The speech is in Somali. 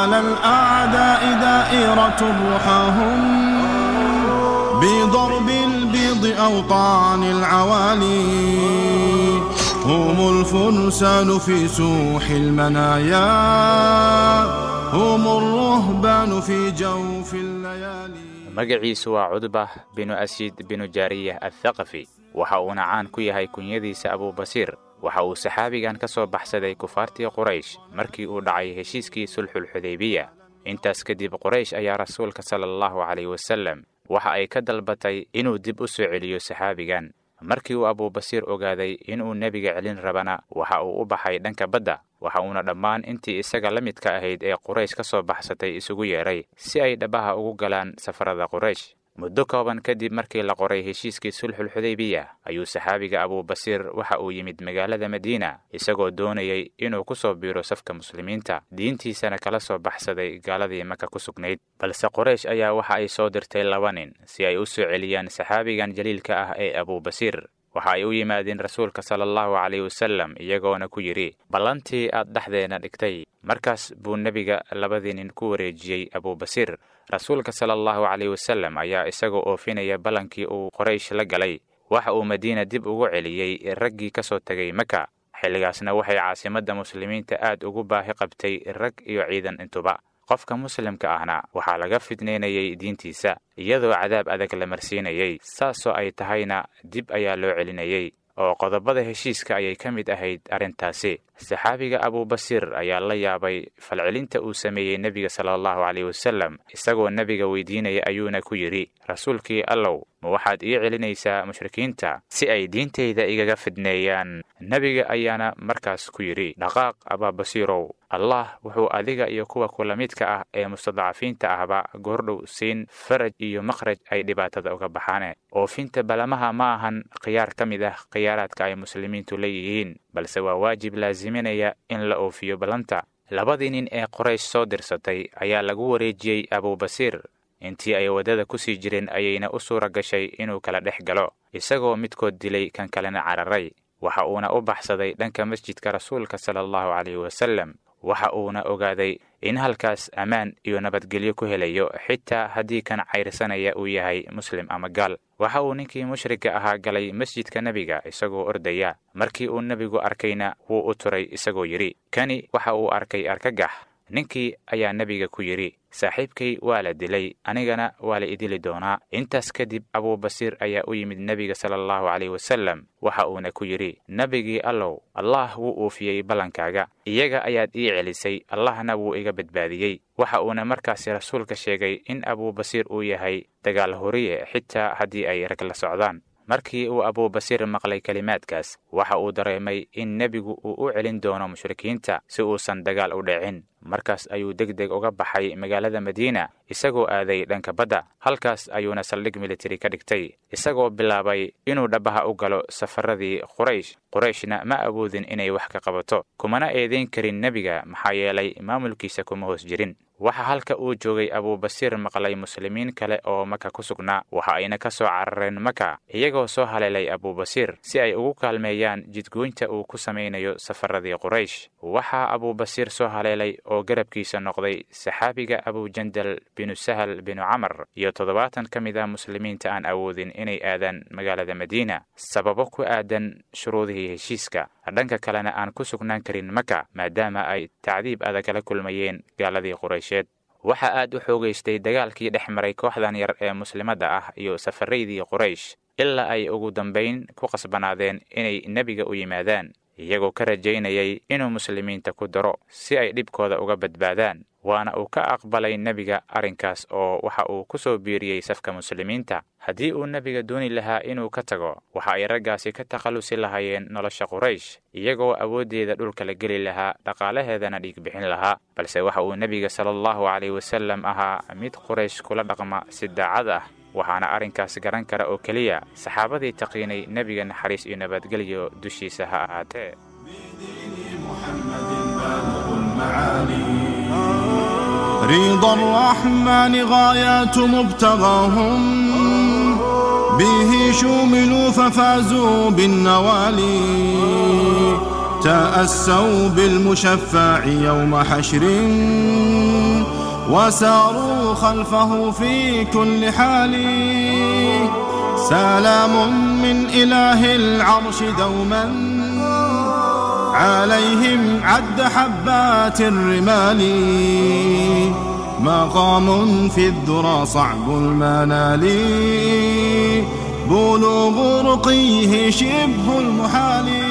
على الأعداء دائرة رحاهم بضرب البيض أو طعن العوالي هم الفرسان في سوح المنايا هم الرهبان في جوف الليالي magaciisu waa cudbah binu asiid binu jaariyah athaqafi waxa uuna caan ku yahay kunyadiisa abubasiir waxa uu saxaabigan ka soo baxsaday kufaartii quraysh markii uu dhacay heshiiskii sulxulxudaybiya intaas kadib quraysh ayaa rasuulka sala allahu calayh wasallam waxa ay ka dalbatay inuu dib u soo celiyo saxaabigan markii uu abubasiir ogaaday inuu nebiga celin rabana waxa uu u baxay dhanka badda waxa uuna dhammaan intii isaga la midka ahayd ee quraysh ka soo baxsatay isugu yeedhay si ay dhabaha ugu galaan safarada quraysh muddo kooban kadib markii la qoray heshiiskii sulxulxudaybiya ayuu saxaabiga abubasiir waxa uu yimid magaalada madiina isagoo doonayay inuu ku soo biiro safka muslimiinta diintiisana kala soo baxsaday gaaladii maka ku sugnayd balse quraysh ayaa waxa ay soo dirtay laba nin si ay u soo celiyaan saxaabigan jaliilka ah ee abubasiir waxa ay u yimaadeen rasuulka sala allahu calayh wasallam iyagoona ku yidhi ballantii aad dhexdeena dhigtay markaas buu nebiga labadii nin ku wareejiyey abubasiir rasuulka sala allahu calayh wasallam ayaa isagoo oofinaya ballankii uu qoraysh la galay waxa uu madiina dib ugu celiyey raggii ka soo tegay maka xilligaasna waxay caasimadda muslimiinta aad ugu baahi qabtay rag iyo ciidan intuba qofka muslimka ahna waxaa laga fidnaynayay diintiisa iyadoo cadaab adag la marsiinayey saasoo ay tahayna dib ayaa loo celinayey oo qodobada heshiiska ayay ka mid ahayd arrintaasi saxaabiga abubasiir ayaa la yaabay falcelinta uu sameeyey nebiga sala allahu caleyh wasallam isagoo nebiga weydiinaya ayuuna ku yidhi rasuulkii allow ma waxaad ii celinaysaa mushrikiinta si ay diintayda igaga fidneeyaan nebiga ayaana markaas ku yidhi dhaqaaq abaabasiirow allah wuxuu adiga iyo kuwa kula midka ah ee mustadcafiinta ahba goordhow siin faraj iyo makhraj ay dhibaatada uga baxaane oofinta balamaha ma ahan khiyaar ka mid ah khiyaaraadka ay muslimiintu leeyihiin balse waa waajib laasiminaya in la oofiyo ballanta labadii nin ee qoraysh soo dirsatay ayaa lagu wareejiyey abubasiir intii ay waddada ku sii jireen ayayna u suura gashay inuu kala dhex galo isagoo midkood dilay kan kalena cararay waxa uuna u baxsaday dhanka masjidka rasuulka sala allahu caleyhi wasallam waxa uuna ogaaday in halkaas ammaan iyo nabadgelyo ku helayo xitaa haddii kan cayrsanaya uu yahay muslim ama gaal waxa uu ninkii mushrigga ahaa galay masjidka nebiga isagoo ordaya markii uu nebigu arkayna wuu u turay isagoo yidhi kani waxa uu arkay argagax ninkii ayaa nebiga ku yidhi saaxiibkay waa la dilay anigana waa la idili doonaa intaas kadib abubasiir ayaa u yimid nebiga sala allahu caleyh wasallam waxa uuna ku yidhi nebigii allow allah wuu uufiyey ballankaaga iyaga ayaad ii celisay allahna wuu iga badbaadiyey waxa uuna markaasi rasuulka sheegay in abubasiir uu yahay dagaal horiye xitaa haddii ay rag la socdaan markii uu abubasiir maqlay kelimaadkaas waxa uu dareemay in nebigu uu u celin doono mushrikiinta si uusan dagaal u dhicin markaas ayuu deg deg uga baxay magaalada madiina isagoo aaday dhanka badda halkaas ayuuna saldhig militari ka dhigtay isagoo bilaabay inuu dhabaha u galo safaradii quraysh qurayshna ma awoodin inay wax ka qabato kumana eedayn karin nebiga maxaa yeelay maamulkiisa kuma hoos jirin waxa halka uu joogay abubasiir maqlay muslimiin kale oo maka ku sugnaa waxa ayna ka soo carareen maka iyagoo soo haleelay abubasiir si ay ugu kaalmeeyaan jidgoynta uu ku samaynayo safaradii quraysh waxaa abubasiir soo haleelay oo garabkiisa noqday saxaabiga abujandal binu sahal binu camar iyo toddobaatan ka mid ah muslimiinta aan awoodin inay aadaan magaalada madiina sababo ku aadan shuruudihii heshiiska dhanka kalena aan ku sugnaan karin maka maadaama ay tacdiib adag la kulmayeen gaaladii quraysheed waxaa aad u xoogaystay dagaalkii dhex maray kooxdan yar ee muslimadda ah iyo safaraydii quraysh ilaa ay ugu dambayn ku qasbanaadeen inay nebiga u yimaadaan iyagoo ka rajaynayay inuu muslimiinta ku daro si ay dhibkooda uga badbaadaan waana uu ka aqbalay nebiga arrinkaas oo waxa uu ku soo biiriyey safka muslimiinta haddii uu nebiga dooni lahaa inuu ka tago waxa ay raggaasi ka takhallusi lahaayeen nolosha quraysh iyagoo awooddeeda dhulka la geli lahaa dhaqaalaheedana dhiig bixin lahaa balse waxa uu nebiga sala allahu caleyh wasallam ahaa mid quraysh kula dhaqma si daacad ah waxaana arrinkaas garan kara oo keliya saxaabadii taqiinay nebiga naxariis iyo nabadgelyo dushiisa ha ahaatee رضا الرحمن غايات مبتغاهم به شوملوا ففازوا بالنوالي تأسوا بالمشفع يوم حشر وساروا خلفه في كل حال سلام من إله العرش دوما عليهم عد حبات الرمال مقام في الذرى صعب المنال بلوغ رقيه شبه المحال